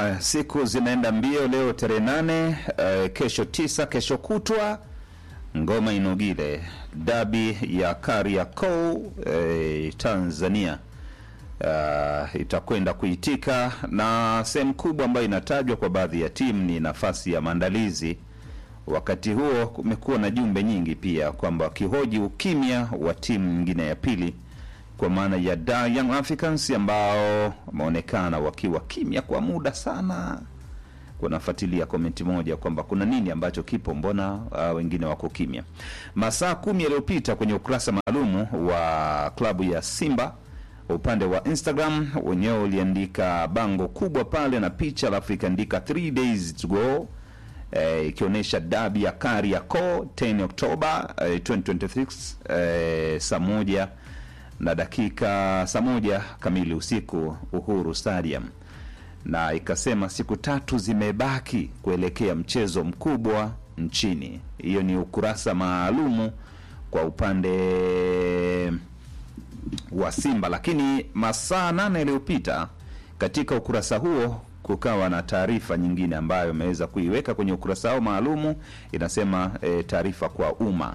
Haya, siku zinaenda mbio. Leo tarehe nane, eh, kesho tisa, kesho kutwa ngoma inogile dabi ya Kariakoo eh, Tanzania uh, itakwenda kuitika, na sehemu kubwa ambayo inatajwa kwa baadhi ya timu ni nafasi ya maandalizi. Wakati huo kumekuwa na jumbe nyingi pia kwamba wakihoji ukimya wa timu nyingine ya pili kwa maana ya Da Young Africans ambao wameonekana wakiwa kimya kwa muda sana. Kunafuatilia komenti moja kwamba kuna nini ambacho kipo, mbona uh, wengine wako kimya. Masaa kumi yaliyopita kwenye ukurasa maalumu wa klabu ya Simba upande wa Instagram wenyewe uliandika bango kubwa pale na picha, alafu ikaandika 3 days to go eh, ikionyesha dabi ya Kariakoo 10 Oktoba eh, 2026 eh, saa moja na dakika saa moja kamili usiku Uhuru Stadium, na ikasema siku tatu zimebaki kuelekea mchezo mkubwa nchini. Hiyo ni ukurasa maalumu kwa upande wa Simba, lakini masaa nane yaliyopita katika ukurasa huo kukawa na taarifa nyingine ambayo imeweza kuiweka kwenye ukurasa wao maalumu, inasema e, taarifa kwa umma.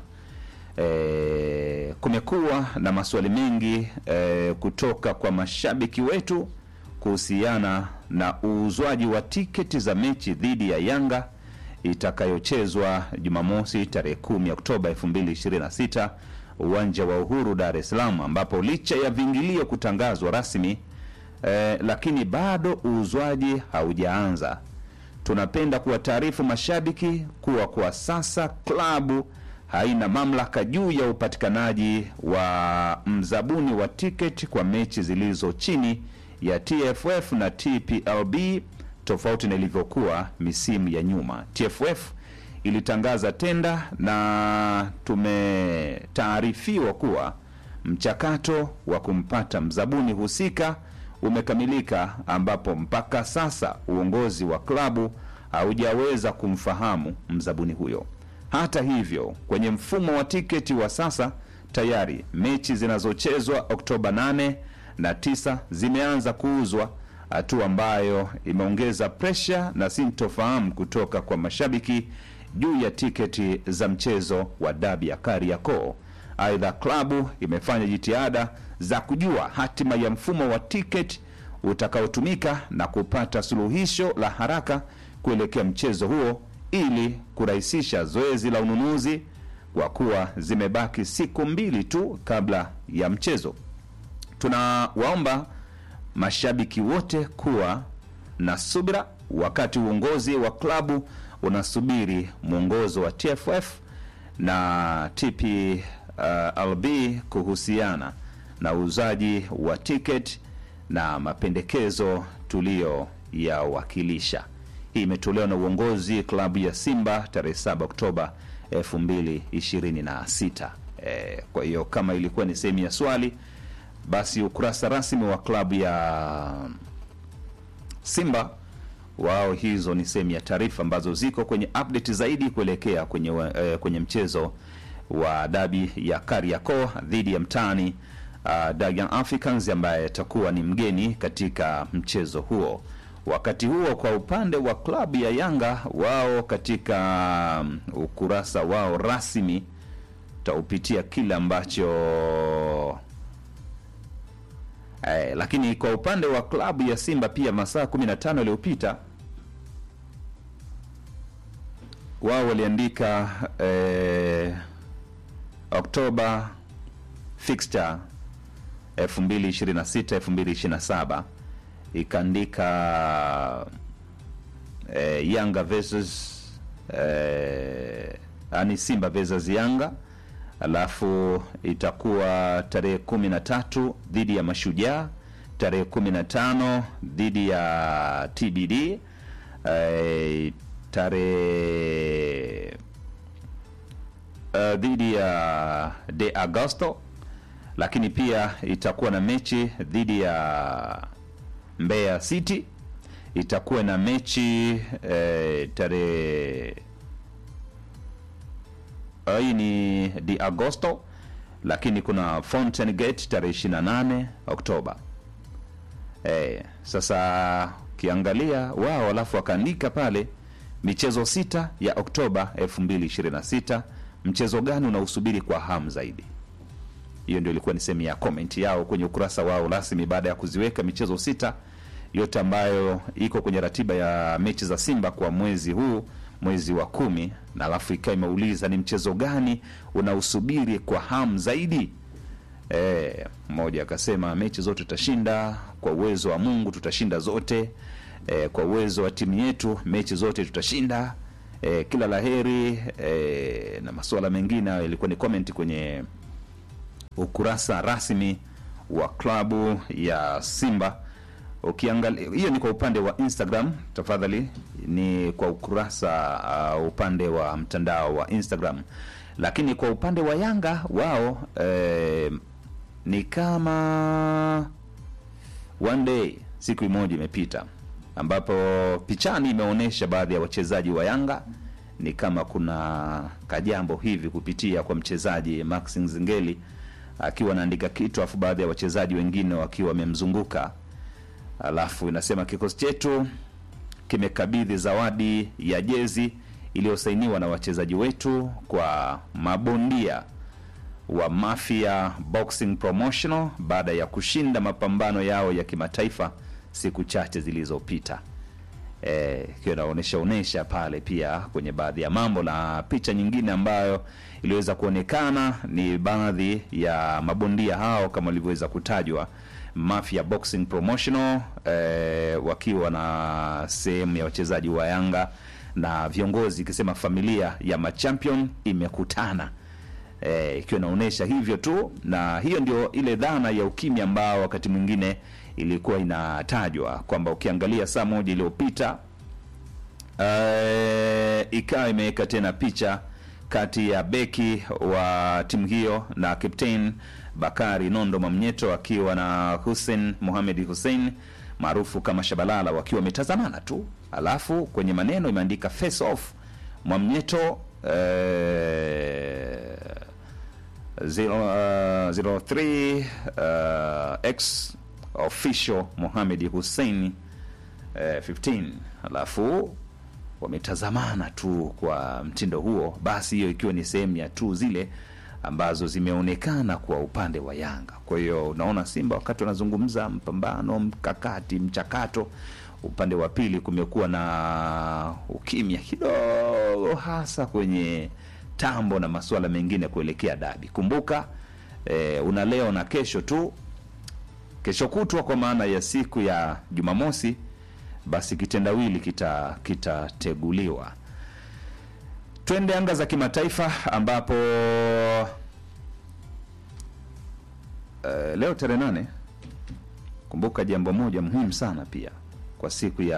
E, kumekuwa na maswali mengi e, kutoka kwa mashabiki wetu kuhusiana na uuzwaji wa tiketi za mechi dhidi ya Yanga itakayochezwa Jumamosi tarehe 10 Oktoba 2026 uwanja wa Uhuru Dar es Salaam, ambapo licha ya viingilio kutangazwa rasmi eh, lakini bado uuzwaji haujaanza. Tunapenda kuwataarifu mashabiki kuwa kwa sasa klabu haina mamlaka juu ya upatikanaji wa mzabuni wa tiketi kwa mechi zilizo chini ya TFF na TPLB tofauti na ilivyokuwa misimu ya nyuma. TFF ilitangaza tenda na tumetaarifiwa kuwa mchakato wa kumpata mzabuni husika umekamilika, ambapo mpaka sasa uongozi wa klabu haujaweza kumfahamu mzabuni huyo. Hata hivyo, kwenye mfumo wa tiketi wa sasa tayari mechi zinazochezwa Oktoba 8 na 9 zimeanza kuuzwa, hatua ambayo imeongeza presha na sintofahamu kutoka kwa mashabiki juu ya tiketi za mchezo wa dabi ya Kariakoo. Aidha, klabu imefanya jitihada za kujua hatima ya mfumo wa tiketi utakaotumika na kupata suluhisho la haraka kuelekea mchezo huo ili kurahisisha zoezi la ununuzi kwa kuwa zimebaki siku mbili tu kabla ya mchezo. Tunawaomba mashabiki wote kuwa na subira wakati uongozi wa klabu unasubiri mwongozo wa TFF na TPLB kuhusiana na uuzaji wa tiketi na mapendekezo tuliyoyawakilisha. Hii imetolewa na uongozi klabu ya Simba tarehe 7 Oktoba 2026. E, kwa hiyo kama ilikuwa ni sehemu ya swali, basi ukurasa rasmi wa klabu ya Simba wao, hizo ni sehemu ya taarifa ambazo ziko kwenye update zaidi kuelekea kwenye, eh, kwenye mchezo wa dabi ya Kariakoo dhidi ya mtani uh, Young Africans ambaye atakuwa ni mgeni katika mchezo huo. Wakati huo kwa upande wa klabu ya Yanga wao katika um, ukurasa wao rasmi taupitia kile ambacho eh, lakini kwa upande wa klabu ya Simba pia masaa 15 yaliyopita wao waliandika eh, Oktoba fixture 2026 2027 ikaandika eh, Yanga versus eh, yani Simba versus Yanga, alafu itakuwa tarehe kumi na tatu dhidi ya Mashujaa, tarehe kumi na tano dhidi ya TBD eh, tarehe uh, dhidi ya De Agosto, lakini pia itakuwa na mechi dhidi ya Mbeya City, itakuwa na mechi eh, tarehe uh, hii ni De Agosto, lakini kuna Fountain Gate tarehe 28 Oktoba Eh, sasa ukiangalia wao alafu wakaandika pale michezo sita ya Oktoba 2026 mchezo gani unausubiri kwa hamu zaidi? Hiyo ndio ilikuwa ni sehemu ya comment yao kwenye ukurasa wao rasmi baada ya kuziweka michezo sita yote ambayo iko kwenye ratiba ya mechi za Simba kwa mwezi huu, mwezi wa kumi, na alafu ikawa imeuliza ni mchezo gani unausubiri kwa hamu zaidi. Eh, mmoja akasema mechi zote tutashinda kwa uwezo wa Mungu, tutashinda zote. E, kwa uwezo wa timu yetu mechi zote tutashinda. E, kila laheri e, na masuala mengine hayo yalikuwa ni comment kwenye ukurasa rasmi wa klabu ya Simba. Ukiangalia hiyo ni kwa upande wa Instagram, tafadhali ni kwa ukurasa uh, upande wa mtandao wa Instagram, lakini kwa upande wa Yanga wao eh, ni kama one day, siku moja imepita, ambapo pichani imeonyesha baadhi ya wachezaji wa Yanga ni kama kuna kajambo hivi kupitia kwa mchezaji Max Nzengeli akiwa anaandika kitu, afu baadhi ya wachezaji wengine wakiwa wamemzunguka, alafu inasema kikosi chetu kimekabidhi zawadi ya jezi iliyosainiwa na wachezaji wetu kwa mabondia wa Mafia Boxing Promotional baada ya kushinda mapambano yao ya kimataifa siku chache zilizopita. Eh, ikiwa inaonyesha onesha pale pia kwenye baadhi ya mambo, na picha nyingine ambayo iliweza kuonekana ni baadhi ya mabondia hao kama walivyoweza kutajwa Mafia Boxing Promotional eh, wakiwa na sehemu ya wachezaji wa Yanga na viongozi ikisema familia ya machampion imekutana eh, ikiwa inaonyesha hivyo tu, na hiyo ndio ile dhana ya ukimya ambao wakati mwingine ilikuwa inatajwa kwamba ukiangalia saa moja iliyopita eh, ikawa imeweka tena picha kati ya beki wa timu hiyo na captain Bakari Nondo Mamnyeto akiwa na Hussein Mohamed Hussein maarufu kama Shabalala wakiwa wametazamana tu, alafu kwenye maneno imeandika face off Mwamnyeto eh, zero, uh, zero three, uh, ex official Mohamed Hussein eh, 15 alafu wametazamana tu kwa mtindo huo, basi hiyo ikiwa ni sehemu ya tu zile ambazo zimeonekana kwa upande wa Yanga. Kwa hiyo unaona Simba wakati wanazungumza mpambano, mkakati, mchakato, upande wa pili kumekuwa na ukimya kidogo, hasa kwenye tambo na masuala mengine kuelekea dabi. Kumbuka eh, una leo na kesho tu, kesho kutwa kwa maana ya siku ya Jumamosi, basi kitendawili kita kitateguliwa. Twende anga za kimataifa ambapo uh, leo tarehe nane, kumbuka jambo moja muhimu sana pia kwa siku ya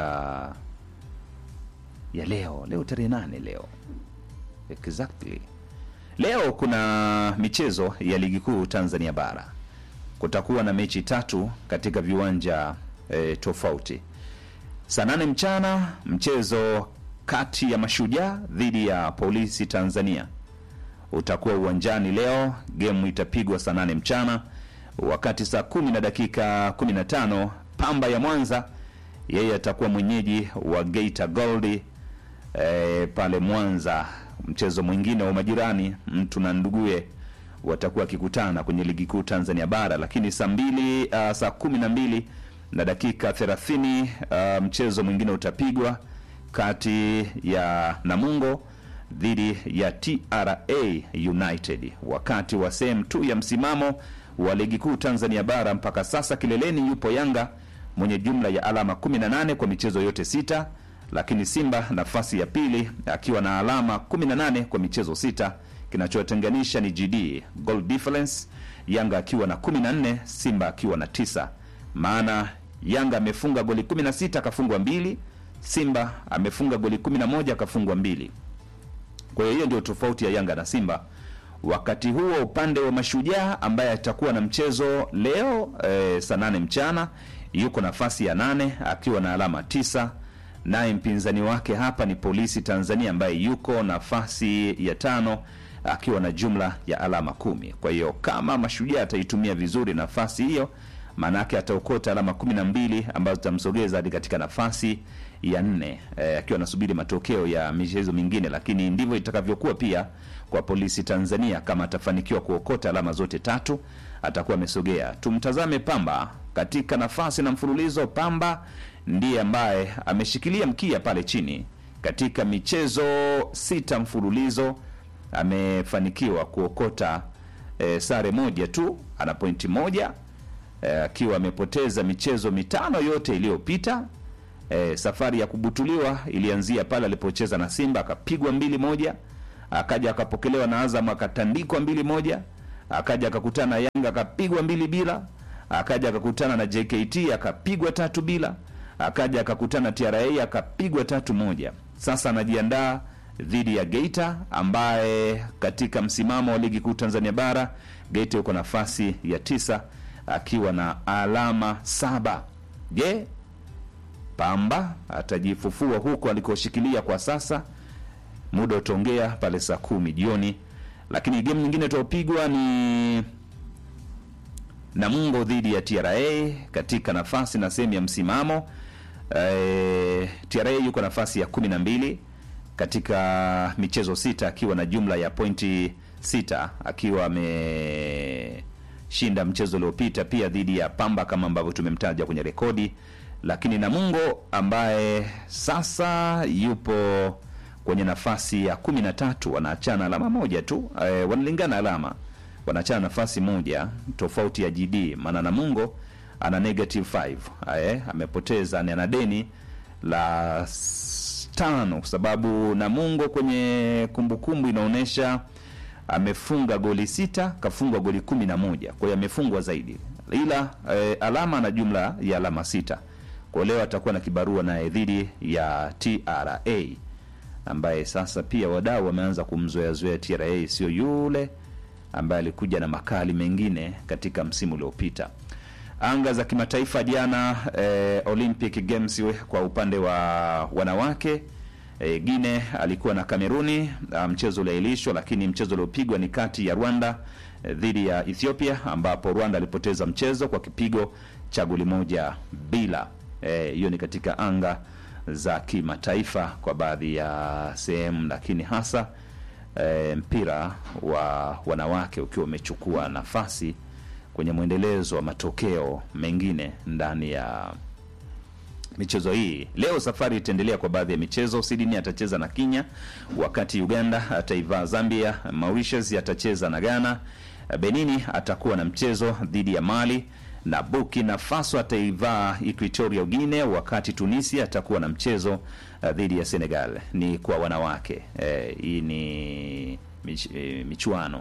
ya leo. Leo tarehe nane, leo exactly, leo kuna michezo ya ligi kuu Tanzania bara. Kutakuwa na mechi tatu katika viwanja eh, tofauti. Saa nane mchana mchezo kati ya Mashujaa dhidi ya Polisi Tanzania utakuwa uwanjani leo. Gemu itapigwa saa nane mchana, wakati saa kumi na dakika 15 Pamba ya Mwanza yeye atakuwa mwenyeji wa Geita Gold e, pale Mwanza. Mchezo mwingine wa majirani, mtu na nduguye watakuwa wakikutana kwenye ligi kuu Tanzania bara, lakini saa mbili uh, saa kumi na mbili na dakika 30 uh, mchezo mwingine utapigwa kati ya Namungo dhidi ya TRA United. Wakati wa sehemu tu ya msimamo wa ligi kuu Tanzania bara mpaka sasa, kileleni yupo Yanga mwenye jumla ya alama 18 kwa michezo yote sita, lakini Simba nafasi ya pili akiwa na alama 18 kwa michezo sita. Kinachotenganisha ni GD goal difference, Yanga akiwa na 14, Simba akiwa na tisa. Maana Yanga amefunga goli 16 akafungwa mbili Simba amefunga goli 11 akafungwa mbili. Kwa hiyo hiyo ndio tofauti ya Yanga na Simba. Wakati huo upande wa Mashujaa ambaye atakuwa na mchezo leo e, saa nane mchana yuko nafasi ya nane akiwa na alama tisa, naye mpinzani wake hapa ni Polisi Tanzania ambaye yuko nafasi ya tano akiwa na jumla ya alama kumi. Kwa hiyo kama Mashujaa ataitumia vizuri nafasi hiyo maanake ataokota alama kumi na mbili ambazo zitamsogeza hadi katika nafasi ya nne eh, akiwa anasubiri matokeo ya michezo mingine, lakini ndivyo itakavyokuwa pia kwa polisi Tanzania. Kama atafanikiwa kuokota alama zote tatu, atakuwa amesogea. Tumtazame Pamba katika nafasi na mfululizo. Pamba ndiye ambaye ameshikilia mkia pale chini katika michezo sita mfululizo amefanikiwa kuokota e, sare moja tu, ana pointi moja eh, akiwa amepoteza michezo mitano yote iliyopita. E, safari ya kubutuliwa ilianzia pale alipocheza na Simba akapigwa mbili moja, akaja akapokelewa na Azam akatandikwa mbili moja, akaja akakutana na Yanga akapigwa mbili bila, akaja akakutana na JKT akapigwa tatu bila, akaja akakutana na TRA akapigwa tatu moja. Sasa anajiandaa dhidi ya Geita ambaye katika msimamo wa ligi kuu Tanzania bara Geita yuko nafasi ya tisa akiwa na alama saba. Je, Pamba atajifufua huko alikoshikilia kwa sasa? Muda utaongea pale saa kumi jioni, lakini game nyingine tuopigwa ni Namungo dhidi ya TRA katika nafasi na sehemu ya msimamo. E, TRA yuko nafasi ya kumi na mbili katika michezo sita akiwa na jumla ya pointi sita akiwa ameshinda mchezo uliopita pia dhidi ya Pamba kama ambavyo tumemtaja kwenye rekodi, lakini Namungo ambaye sasa yupo kwenye nafasi ya kumi na tatu wanaachana alama moja tu e, wanalingana alama, wanaachana nafasi moja tofauti ya GD, maana Namungo ana negative 5 e, amepoteza ni ana deni la s- tano kwa sababu Namungo kwenye kumbukumbu inaonyesha amefunga goli sita kafungwa goli kumi na moja kwa hiyo amefungwa zaidi, ila e, alama na jumla ya alama sita. Kwa leo atakuwa na kibarua naye dhidi ya TRA ambaye sasa pia wadau wameanza kumzoeazoea TRA, sio yule ambaye alikuja na makali mengine katika msimu uliopita. Anga za kimataifa jana, eh, Olympic Games we- kwa upande wa wanawake eh, Gine alikuwa na Kameruni, ah, mchezo uliahirishwa, lakini mchezo uliopigwa ni kati ya Rwanda eh, dhidi ya Ethiopia, ambapo Rwanda alipoteza mchezo kwa kipigo cha goli moja bila. Eh, Hiyo ni katika anga za kimataifa kwa baadhi ya sehemu, lakini hasa eh, mpira wa wanawake ukiwa umechukua nafasi kwenye mwendelezo wa matokeo mengine ndani ya michezo hii. Leo safari itaendelea kwa baadhi ya michezo. Sydney atacheza na Kenya, wakati Uganda ataivaa Zambia, Mauritius atacheza na Ghana, Benini atakuwa na mchezo dhidi ya Mali na Burkina Faso ataivaa Equatorial Guinea, wakati Tunisia atakuwa na mchezo uh, dhidi ya Senegal. Ni kwa wanawake eh, hii ni mich, eh, michuano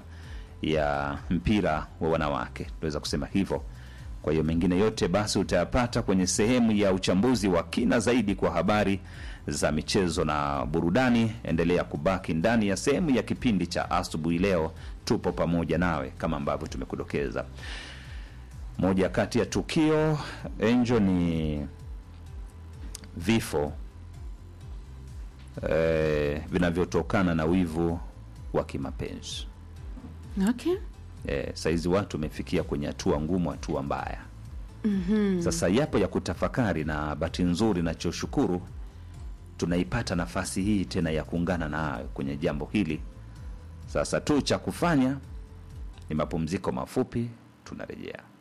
ya mpira wa wanawake, tunaweza kusema hivyo. Kwa hiyo mengine yote basi utayapata kwenye sehemu ya uchambuzi wa kina zaidi kwa habari za michezo na burudani. Endelea kubaki ndani ya sehemu ya kipindi cha asubuhi. Leo tupo pamoja nawe kama ambavyo tumekudokeza. Moja kati ya tukio enjo ni vifo eh, vinavyotokana na wivu wa kimapenzi. Okay. Eh, saizi watu wamefikia kwenye hatua ngumu, hatua mbaya. Sasa yapo ya kutafakari, na bahati nzuri nachoshukuru tunaipata nafasi hii tena ya kuungana nayo kwenye jambo hili. Sasa tu cha kufanya ni mapumziko mafupi, tunarejea.